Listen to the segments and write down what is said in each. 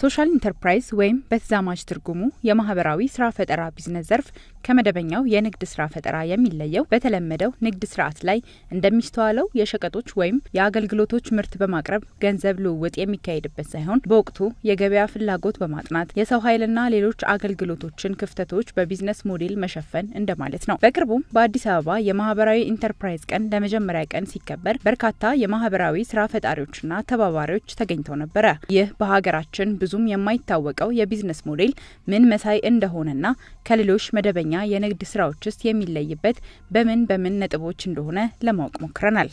ሶሻል ኢንተርፕራይዝ ወይም በተዛማጅ ትርጉሙ የማህበራዊ ስራ ፈጠራ ቢዝነስ ዘርፍ ከመደበኛው የንግድ ስራ ፈጠራ የሚለየው በተለመደው ንግድ ስርዓት ላይ እንደሚስተዋለው የሸቀጦች ወይም የአገልግሎቶች ምርት በማቅረብ ገንዘብ ልውውጥ የሚካሄድበት ሳይሆን በወቅቱ የገበያ ፍላጎት በማጥናት የሰው ኃይልና ሌሎች አገልግሎቶችን ክፍተቶች በቢዝነስ ሞዴል መሸፈን እንደማለት ነው። በቅርቡም በአዲስ አበባ የማህበራዊ ኢንተርፕራይዝ ቀን ለመጀመሪያ ቀን ሲከበር በርካታ የማህበራዊ ስራ ፈጣሪዎችና ተባባሪዎች ተገኝተው ነበረ። ይህ በሀገራችን ብዙም የማይታወቀው የቢዝነስ ሞዴል ምን መሳይ እንደሆነና ከሌሎች መደበኛ የንግድ ስራዎች ውስጥ የሚለይበት በምን በምን ነጥቦች እንደሆነ ለማወቅ ሞክረናል።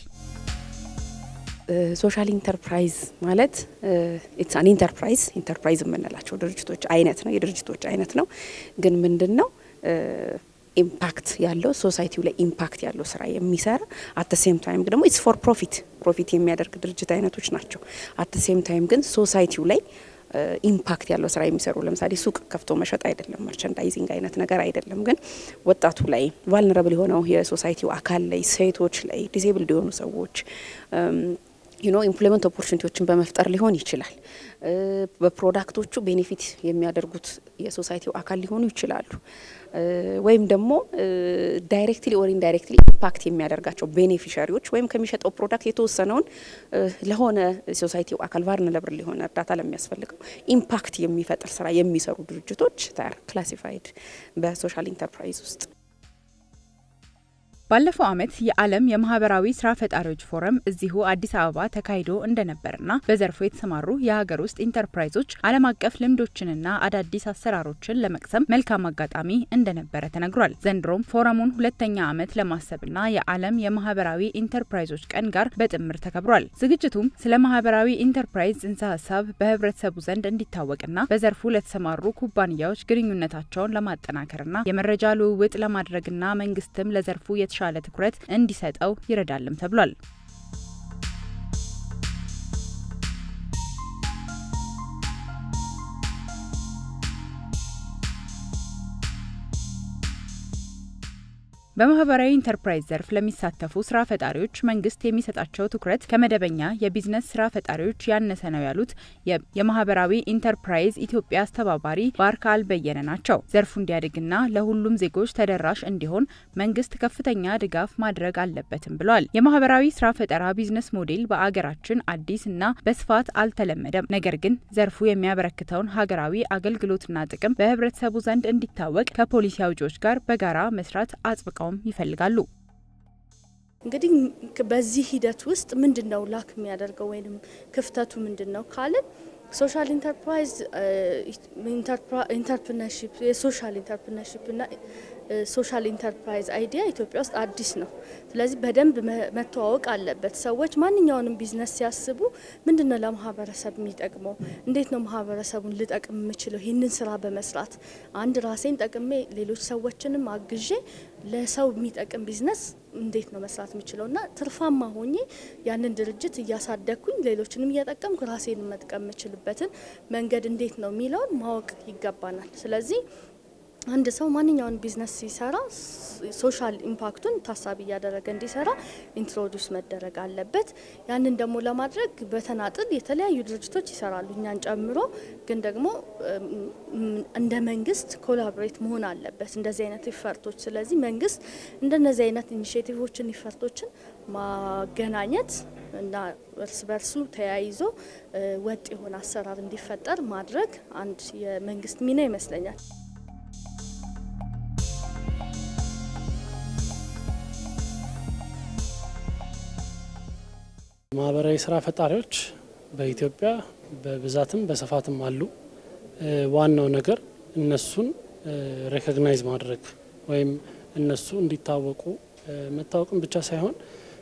ሶሻል ኢንተርፕራይዝ ማለት ኢትስ አን ኢንተርፕራይዝ ኢንተርፕራይዝ የምንላቸው ድርጅቶች አይነት ነው፣ የድርጅቶች አይነት ነው። ግን ምንድን ነው ኢምፓክት ያለው ሶሳይቲው ላይ ኢምፓክት ያለው ስራ የሚሰራ አት ሴም ታይም ደግሞ ኢትስ ፎር ፕሮፊት ፕሮፊት የሚያደርግ ድርጅት አይነቶች ናቸው። አት ሴም ታይም ግን ሶሳይቲው ላይ ኢምፓክት ያለው ስራ የሚሰሩ ለምሳሌ ሱቅ ከፍቶ መሸጥ አይደለም፣ መርቸንዳይዚንግ አይነት ነገር አይደለም። ግን ወጣቱ ላይ ቫልነረብል የሆነው የሶሳይቲው አካል ላይ ሴቶች ላይ ዲሴብልድ የሆኑ ሰዎች ዩኖ ኢምፕሎይመንት ኦፖርቹኒቲዎችን በመፍጠር ሊሆን ይችላል። በፕሮዳክቶቹ ቤኔፊት የሚያደርጉት የሶሳይቲው አካል ሊሆኑ ይችላሉ። ወይም ደግሞ ዳይሬክትሊ ኦር ኢንዳይሬክትሊ ኢምፓክት የሚያደርጋቸው ቤኔፊሻሪዎች ወይም ከሚሸጠው ፕሮዳክት የተወሰነውን ለሆነ ሶሳይቲው አካል ቫልነረብል ሊሆነ እርዳታ ለሚያስፈልገው ኢምፓክት የሚፈጥር ስራ የሚሰሩ ድርጅቶች ታር ክላሲፋይድ በሶሻል ኢንተርፕራይዝ ውስጥ ባለፈው ዓመት የዓለም የማህበራዊ ስራ ፈጣሪዎች ፎረም እዚሁ አዲስ አበባ ተካሂዶ እንደነበርና በዘርፉ የተሰማሩ የሀገር ውስጥ ኢንተርፕራይዞች ዓለም አቀፍ ልምዶችንና አዳዲስ አሰራሮችን ለመቅሰም መልካም አጋጣሚ እንደነበረ ተነግሯል። ዘንድሮም ፎረሙን ሁለተኛ ዓመት ለማሰብና የዓለም የማህበራዊ ኢንተርፕራይዞች ቀን ጋር በጥምር ተከብሯል። ዝግጅቱም ስለ ማህበራዊ ኢንተርፕራይዝ ጽንሰ ሀሳብ በህብረተሰቡ ዘንድ እንዲታወቅና በዘርፉ ለተሰማሩ ኩባንያዎች ግንኙነታቸውን ለማጠናከርና የመረጃ ልውውጥ ለማድረግና መንግስትም ለዘርፉ የተሻ የተሻለ ትኩረት እንዲሰጠው ይረዳልም ተብሏል። በማህበራዊ ኢንተርፕራይዝ ዘርፍ ለሚሳተፉ ስራ ፈጣሪዎች መንግስት የሚሰጣቸው ትኩረት ከመደበኛ የቢዝነስ ስራ ፈጣሪዎች ያነሰ ነው ያሉት የማህበራዊ ኢንተርፕራይዝ ኢትዮጵያ አስተባባሪ ባርካል በየነ ናቸው። ዘርፉ እንዲያድግና ለሁሉም ዜጎች ተደራሽ እንዲሆን መንግስት ከፍተኛ ድጋፍ ማድረግ አለበትም ብለዋል። የማህበራዊ ስራ ፈጠራ ቢዝነስ ሞዴል በአገራችን አዲስ እና በስፋት አልተለመደም። ነገር ግን ዘርፉ የሚያበረክተውን ሀገራዊ አገልግሎትና ጥቅም በህብረተሰቡ ዘንድ እንዲታወቅ ከፖሊሲ አውጪዎች ጋር በጋራ መስራት አጽብቀው ይፈልጋሉ። እንግዲህ በዚህ ሂደት ውስጥ ምንድን ነው ላክ የሚያደርገው ወይም ክፍተቱ ምንድን ነው ካልን ሶሻል ኢንተርፕራይዝ ኢንተርፕርነርሺፕ የሶሻል ኢንተርፕርነርሺፕ እና ሶሻል ኢንተርፕራይዝ አይዲያ ኢትዮጵያ ውስጥ አዲስ ነው። ስለዚህ በደንብ መተዋወቅ አለበት። ሰዎች ማንኛውንም ቢዝነስ ሲያስቡ ምንድን ነው ለማህበረሰብ የሚጠቅመው፣ እንዴት ነው ማህበረሰቡን ልጠቅም የምችለው፣ ይህንን ስራ በመስራት አንድ ራሴን ጠቅሜ ሌሎች ሰዎችንም አግዤ ለሰው የሚጠቅም ቢዝነስ እንዴት ነው መስራት የምችለው እና ትርፋማ ሆኜ ያንን ድርጅት እያሳደግኩኝ ሌሎችንም እየጠቀምኩ ራሴን መጥቀም የምችልበትን መንገድ እንዴት ነው የሚለውን ማወቅ ይገባናል። ስለዚህ አንድ ሰው ማንኛውን ቢዝነስ ሲሰራ ሶሻል ኢምፓክቱን ታሳቢ እያደረገ እንዲሰራ ኢንትሮዲውስ መደረግ አለበት። ያንን ደግሞ ለማድረግ በተናጥል የተለያዩ ድርጅቶች ይሰራሉ፣ እኛን ጨምሮ። ግን ደግሞ እንደ መንግስት ኮላቦሬት መሆን አለበት እንደዚህ አይነት ኢፈርቶች። ስለዚህ መንግስት እንደነዚህ አይነት ኢኒሽቲቮችን ኢፈርቶችን ማገናኘት እና እርስ በርሱ ተያይዞ ወጥ የሆነ አሰራር እንዲፈጠር ማድረግ አንድ የመንግስት ሚና ይመስለኛል። ማህበራዊ ስራ ፈጣሪዎች በኢትዮጵያ በብዛትም በስፋትም አሉ። ዋናው ነገር እነሱን ሬኮግናይዝ ማድረግ ወይም እነሱ እንዲታወቁ መታወቅም ብቻ ሳይሆን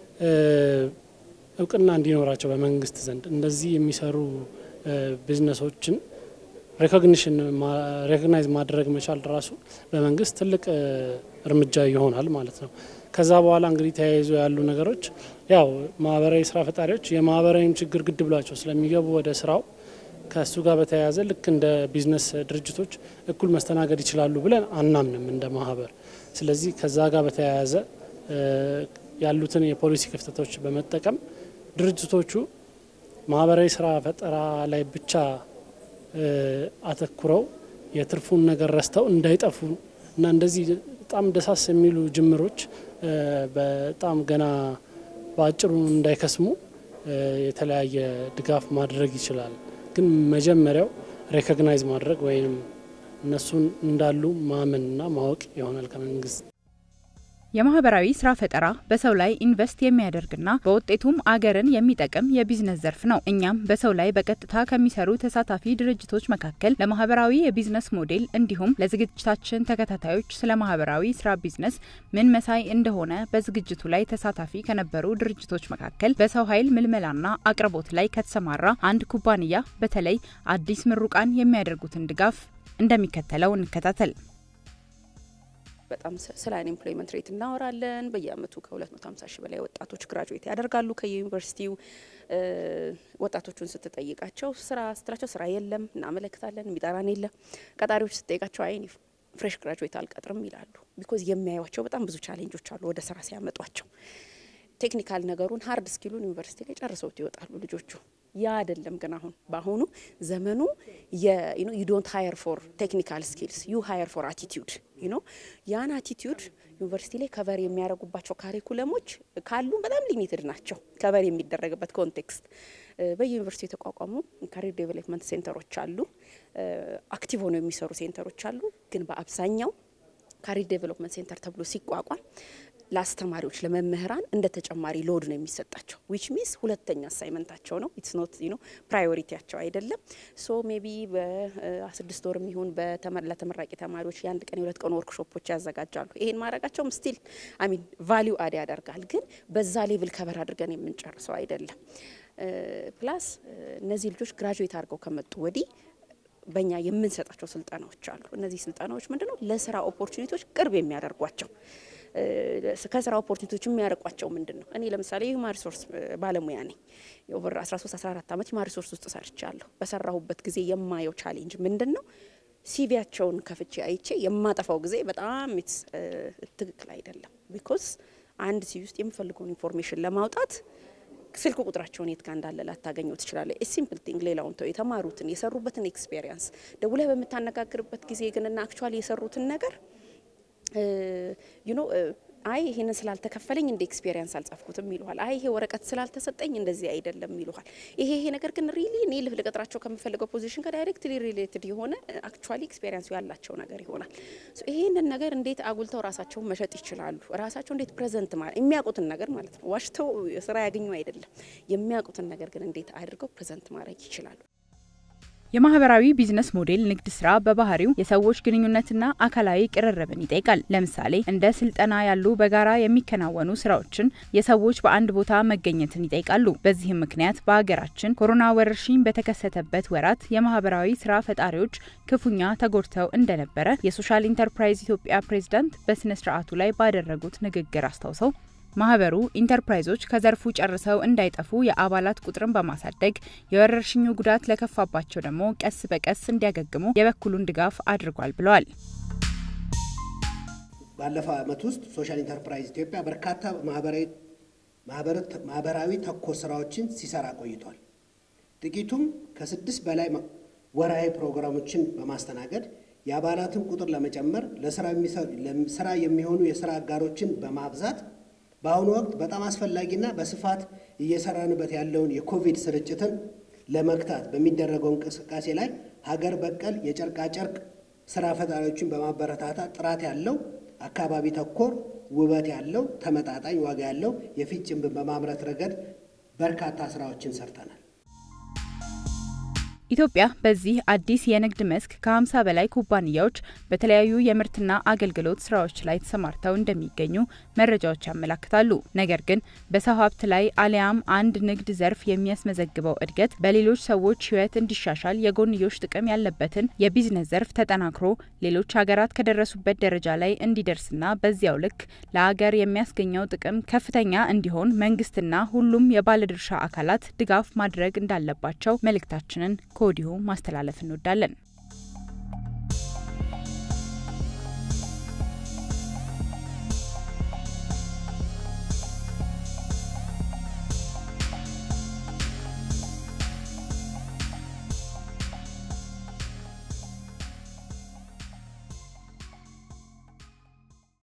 እውቅና እንዲኖራቸው በመንግስት ዘንድ እንደዚህ የሚሰሩ ቢዝነሶችን ሬኮግኒሽን ሬኮግናይዝ ማድረግ መቻል ራሱ በመንግስት ትልቅ እርምጃ ይሆናል ማለት ነው። ከዛ በኋላ እንግዲህ ተያይዞ ያሉ ነገሮች ያው ማህበራዊ ስራ ፈጣሪዎች የማህበራዊም ችግር ግድ ብሏቸው ስለሚገቡ ወደ ስራው ከእሱ ጋር በተያያዘ ልክ እንደ ቢዝነስ ድርጅቶች እኩል መስተናገድ ይችላሉ ብለን አናምንም እንደ ማህበር። ስለዚህ ከዛ ጋር በተያያዘ ያሉትን የፖሊሲ ክፍተቶች በመጠቀም ድርጅቶቹ ማህበራዊ ስራ ፈጠራ ላይ ብቻ አተኩረው የትርፉን ነገር ረስተው እንዳይጠፉ እና እንደዚህ በጣም ደሳስ የሚሉ ጅምሮች በጣም ገና በአጭሩ እንዳይከስሙ የተለያየ ድጋፍ ማድረግ ይችላል። ግን መጀመሪያው ሬኮግናይዝ ማድረግ ወይም እነሱን እንዳሉ ማመንና ማወቅ ይሆናል ከመንግስት የማህበራዊ ስራ ፈጠራ በሰው ላይ ኢንቨስት የሚያደርግና በውጤቱም አገርን የሚጠቅም የቢዝነስ ዘርፍ ነው። እኛም በሰው ላይ በቀጥታ ከሚሰሩ ተሳታፊ ድርጅቶች መካከል ለማህበራዊ የቢዝነስ ሞዴል እንዲሁም ለዝግጅታችን ተከታታዮች ስለ ማህበራዊ ስራ ቢዝነስ ምን መሳይ እንደሆነ በዝግጅቱ ላይ ተሳታፊ ከነበሩ ድርጅቶች መካከል በሰው ኃይል ምልመላና አቅርቦት ላይ ከተሰማራ አንድ ኩባንያ በተለይ አዲስ ምሩቃን የሚያደርጉትን ድጋፍ እንደሚከተለው እንከታተል። በጣም ስለ አንኤምፕሎይመንት ሬት እናወራለን። በየአመቱ ከ250 ሺህ በላይ ወጣቶች ግራጁዌት ያደርጋሉ ከየዩኒቨርሲቲው። ወጣቶቹን ስትጠይቃቸው ስራ ስትላቸው ስራ የለም እናመለክታለን፣ የሚጠራን የለም። ቀጣሪዎች ስትጠይቃቸው አይን ፍሬሽ ግራጁዌት አልቀጥርም ይላሉ። ቢኮዝ የሚያዩቸው በጣም ብዙ ቻሌንጆች አሉ ወደ ስራ ሲያመጧቸው። ቴክኒካል ነገሩን ሀርድ ስኪሉን ዩኒቨርሲቲ ላይ ጨርሰውት ይወጣሉ ልጆቹ። ያ አይደለም ግን አሁን በአሁኑ ዘመኑ ዩ ዶንት ሀየር ፎር ቴክኒካል ስኪልስ ዩ ሀየር ፎር አቲቲዩድ ዩ ኖ ያን አቲቲዩድ ዩኒቨርሲቲ ላይ ከቨር የሚያደርጉባቸው ካሪኩለሞች ካሉ በጣም ሊሚትድ ናቸው። ከቨር የሚደረግበት ኮንቴክስት በየዩኒቨርሲቲ የተቋቋሙ ካሪር ዴቨሎፕመንት ሴንተሮች አሉ። አክቲቭ ሆነው የሚሰሩ ሴንተሮች አሉ። ግን በአብዛኛው ካሪር ዴቨሎፕመንት ሴንተር ተብሎ ሲቋቋም ለአስተማሪዎች ለመምህራን እንደ ተጨማሪ ሎድ ነው የሚሰጣቸው። ዊች ሚንስ ሁለተኛ አሳይመንታቸው ነው። ኢትስ ኖት ዩ ኖ ፕራዮሪቲያቸው አይደለም። ሶ ሜቢ በስድስት ወር የሚሆን ለተመራቂ ተማሪዎች የአንድ ቀን የሁለት ቀን ወርክሾፖች ያዘጋጃሉ። ይሄን ማድረጋቸውም ስቲል አሚን ቫሊዩ አድ ያደርጋል። ግን በዛ ሌቭል ከበር አድርገን የምንጨርሰው አይደለም። ፕላስ እነዚህ ልጆች ግራጁዌት አድርገው ከመጡ ወዲህ በእኛ የምንሰጣቸው ስልጠናዎች አሉ። እነዚህ ስልጠናዎች ምንድነው ለስራ ኦፖርቹኒቲዎች ቅርብ የሚያደርጓቸው ከስራ ኦፖርቹኒቲዎች የሚያርቋቸው ምንድን ነው? እኔ ለምሳሌ ሂውማን ሪሶርስ ባለሙያ ነኝ። ኦቨር 13 14 ዓመት ሂውማን ሪሶርስ ውስጥ ሰርቻለሁ። በሰራሁበት ጊዜ የማየው ቻሌንጅ ምንድን ነው? ሲቪያቸውን ከፍቼ አይቼ የማጠፋው ጊዜ በጣም ትክክል አይደለም። ቢኮዝ አንድ ሲቪ ውስጥ የምፈልገውን ኢንፎርሜሽን ለማውጣት ስልክ ቁጥራቸውን የት ጋር እንዳለ ላታገኘው ትችላለ። ሲምፕል ቲንግ ሌላውን ተው፣ የተማሩትን የሰሩበትን ኤክስፔሪንስ ደውለህ በምታነጋግርበት ጊዜ ግንና አክቹዋሊ የሰሩትን ነገር ዩ ኖ አይ ይሄንን ስላልተከፈለኝ እንደ ኤክስፔሪንስ አልጻፍኩትም ይሉሃል። አይ ይሄ ወረቀት ስላልተሰጠኝ እንደዚህ አይደለም ይሉሃል። ይሄ ይሄ ነገር ግን ሪሊ እኔ ልፍ ልቀጥራቸው ከምፈልገው ፖዚሽን ጋር ዳይሬክትሊ ሪሌትድ የሆነ አክቹዋሊ ኤክስፔሪንሱ ያላቸው ነገር ይሆናል። ይሄንን ነገር እንዴት አጉልተው ራሳቸውን መሸጥ ይችላሉ? ራሳቸው እንዴት ፕሬዘንት ማለት የሚያውቁትን ነገር ማለት ነው። ዋሽተው ስራ ያገኙ አይደለም። የሚያውቁትን ነገር ግን እንዴት አድርገው ፕሬዘንት ማድረግ ይችላሉ? የማህበራዊ ቢዝነስ ሞዴል ንግድ ስራ በባህሪው የሰዎች ግንኙነትና አካላዊ ቅርርብን ይጠይቃል። ለምሳሌ እንደ ስልጠና ያሉ በጋራ የሚከናወኑ ስራዎችን የሰዎች በአንድ ቦታ መገኘትን ይጠይቃሉ። በዚህም ምክንያት በሀገራችን ኮሮና ወረርሽኝ በተከሰተበት ወራት የማህበራዊ ስራ ፈጣሪዎች ክፉኛ ተጎድተው እንደነበረ የሶሻል ኢንተርፕራይዝ ኢትዮጵያ ፕሬዝዳንት በስነ ስርዓቱ ላይ ባደረጉት ንግግር አስታውሰው ማህበሩ ኢንተርፕራይዞች ከዘርፉ ጨርሰው እንዳይጠፉ የአባላት ቁጥርን በማሳደግ የወረርሽኙ ጉዳት ለከፋባቸው ደግሞ ቀስ በቀስ እንዲያገግሙ የበኩሉን ድጋፍ አድርጓል ብለዋል። ባለፈው ዓመት ውስጥ ሶሻል ኢንተርፕራይዝ ኢትዮጵያ በርካታ ማህበራዊ ተኮር ስራዎችን ሲሰራ ቆይቷል። ጥቂቱም ከስድስት በላይ ወርሃዊ ፕሮግራሞችን በማስተናገድ የአባላትን ቁጥር ለመጨመር ለስራ የሚሆኑ የስራ አጋሮችን በማብዛት በአሁኑ ወቅት በጣም አስፈላጊና በስፋት እየሰራንበት ያለውን የኮቪድ ስርጭትን ለመግታት በሚደረገው እንቅስቃሴ ላይ ሀገር በቀል የጨርቃጨርቅ ስራ ፈጣሪዎችን በማበረታታት ጥራት ያለው አካባቢ ተኮር ውበት ያለው ተመጣጣኝ ዋጋ ያለው የፊት ጭንብን በማምረት ረገድ በርካታ ስራዎችን ሰርተናል። ኢትዮጵያ በዚህ አዲስ የንግድ መስክ ከ50 በላይ ኩባንያዎች በተለያዩ የምርትና አገልግሎት ስራዎች ላይ ተሰማርተው እንደሚገኙ መረጃዎች ያመላክታሉ። ነገር ግን በሰው ሀብት ላይ አሊያም አንድ ንግድ ዘርፍ የሚያስመዘግበው እድገት በሌሎች ሰዎች ሕይወት እንዲሻሻል የጎንዮሽ ጥቅም ያለበትን የቢዝነስ ዘርፍ ተጠናክሮ ሌሎች ሀገራት ከደረሱበት ደረጃ ላይ እንዲደርስና በዚያው ልክ ለሀገር የሚያስገኘው ጥቅም ከፍተኛ እንዲሆን መንግስትና ሁሉም የባለድርሻ አካላት ድጋፍ ማድረግ እንዳለባቸው መልእክታችንን ከወዲሁ ማስተላለፍ እንወዳለን።